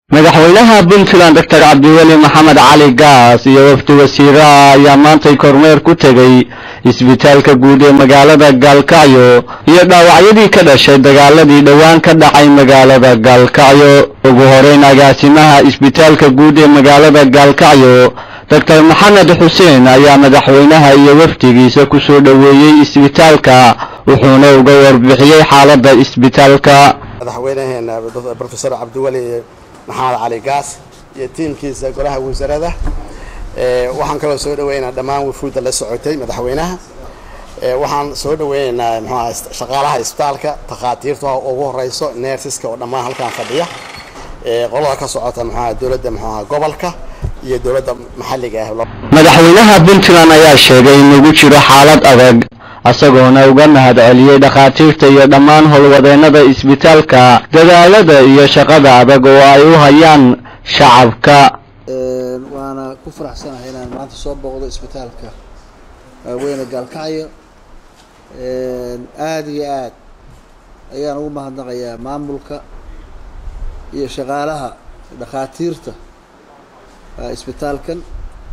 madaxweynaha puntland doctor cabdiweli maxamed cali gaas iyo wafdi wasiiraha ayaa maantay kormeer ku tegey isbitaalka guud ee magaalada gaalkacyo iyo dhaawacyadii ka dhashay dagaaladii dhowaan ka dhacay magaalada gaalkacyo ugu horeyn agaasimaha isbitaalka guud ee magaalada gaalkacyo doctor maxamed xuseen ayaa madaxweynaha iyo wafdigiisa ku soo dhoweeyey isbitaalka wuxuuna uga warbixiyey xaaladda isbitaalka madaxweynaheena profesor cabdiweli maxamed cali gaas iyo tiimkiisa golaha wasaaradda waxaan kaloo soo dhaweynaynaa dhammaan wufuudda la socotay madaxweynaha waxaan soo dhaweynaynaa mxuaha shaqaalaha isbitaalka takhaatiirta ugu horeyso neersiska oo dhammaan halkaan fadhiya qolada ka socota mxuaha dowladda mxuaha gobolka iyo dowladda maxalliga ah madaxweynaha puntland ayaa sheegay in lagu jiro xaalad adag isagoona uga mahad celiyey dhakhaatiirta iyo dhammaan howlwadeennada isbitaalka dadaalada iyo shaqada adag oo ay u hayaan shacabka waana ku faraxsanahay inaan maanta soo booqdo isbitaalka weyne gaalkacyo aada iyo aad ayaan ugu mahadnaqayaa maamulka iyo shaqaalaha dhakhaatiirta isbitaalkan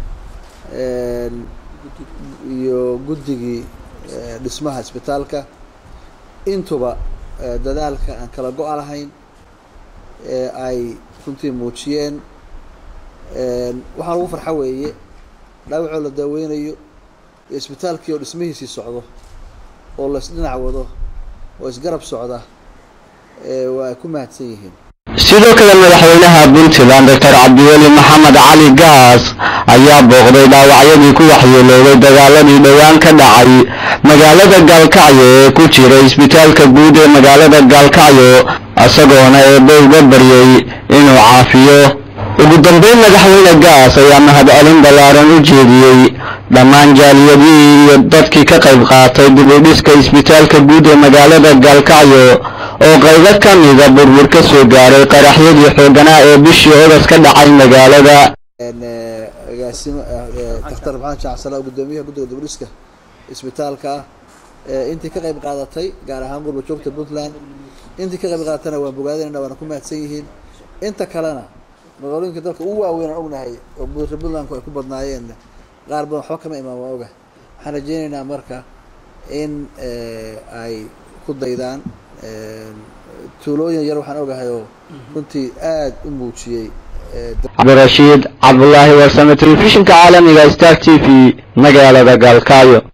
iyo guddigii dhismaha isbitaalka intuba dadaalka aan kala go-a lahayn ee ay runtii muujiyeen waxaa lagu farxa weeye dhaawacoo la daaweynayo iyo isbitaalkii oo dhismihiisii socdo oo la isdhinac wado oo isgarab socda waa ay ku mahadsan yihiin sidoo kale madaxweynaha puntland doctor cabdiweli maxamed cali gaas ayaa booqday dhaawacyadii ku waxyeelooday dagaaladii dhowaan ka dhacay magaalada gaalkacyo ee ku jira isbitaalka guud ee magaalada gaalkacyo isagoona eebbe uga baryey inuu caafiyo ugu dambeyn madaxweyne gaas ayaa mahadcelin ballaaran u jeediyey dhammaan jaaliyadihii iyo dadkii ka qayb qaatay dib u dhiska isbitaalka guud ee magaalada gaalkacyo oo qaybo ka mida burbur ka soo gaaray qaraxyadii xooganaa ee bishii ogas ka dhacay magaalada agaasimo daktar maxamed jacsala gudoomiyaha guddiga dibudhiska isbitaalka ah intii ka qayb qaadatay gaar ahaan gurba joogta puntland intii ka qayb qaadatana waan bogaadinayna waana ku mahadsan yihiin inta kalena magaalooyinka dalka ugu waaweyn aan ognahay oo reer puntlandku ay ku badnaayeen qaar badan waxba kama imaan waa oga waxaan rajeynaynaa marka in ay ku daydaan tuulooyin yar waxaan ogahay oo runtii aada u muujiyey cabdirashiid cabdulaahi warsame telefishinka caalamiga star t v magaalada gaalkacyo